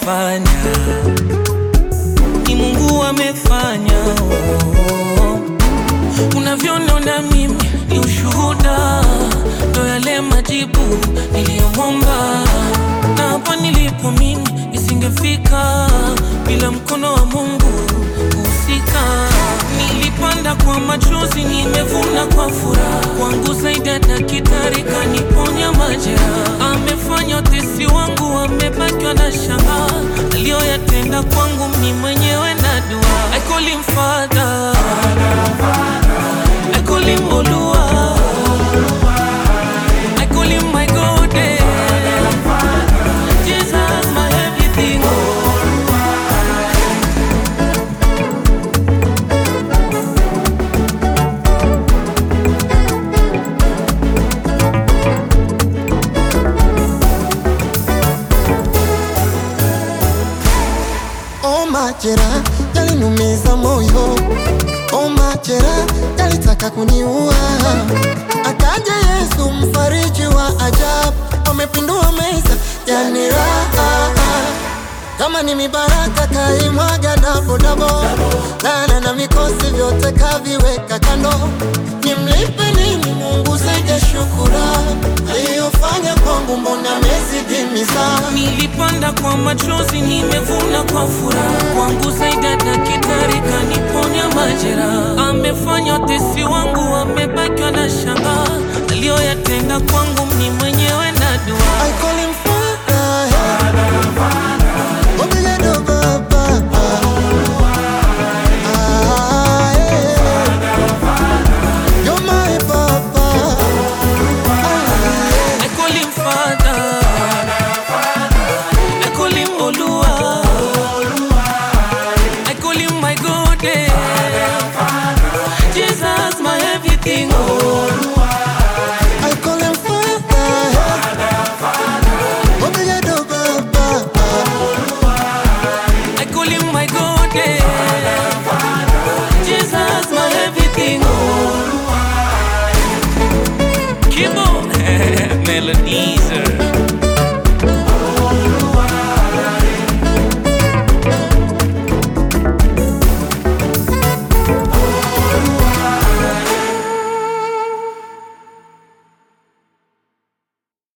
amefanya, ni Mungu amefanya. Oh, unavyoniona mimi ni ushuhuda, ndo yale majibu niliyomwomba, na hapa nilipo mimi nisingefika bila mkono wa Mungu kuhusika. Nilipanda kwa machozi, nimevuna kwa furaha. Kwangu zaidi ya daktari kaniponya majeraha. Amefanya utesi wangu, amebakiwa na shanga. Aliyoyatenda kwangu mimi mwenyewe na dua. I call him Father, I call him Olua, I call him my God. eh. Jesus, my everything. Oh, majera yalinumiza moyo, oh, majera yalitaka kuniua. Akaja Yesu mfariji wa ajabu, amepindua meza yani raha. Kama ni mibaraka kaimwaga dabodabo, lana na mikosi vyote kaviweka kando. Nimlipe nini Mungu zaidi ya shukurani aliyofanya kwangu, mbona amezidi mizaa Nilipanda kwa machozi, nimevuna kwa furaha. Kwangu zaidi ya daktari kaniponya majeraha. Amefanya utesi wangu, amebakiwa na shanga. Aliyoyatenda kwangu mimi mwenyewe na dua. I call him Father,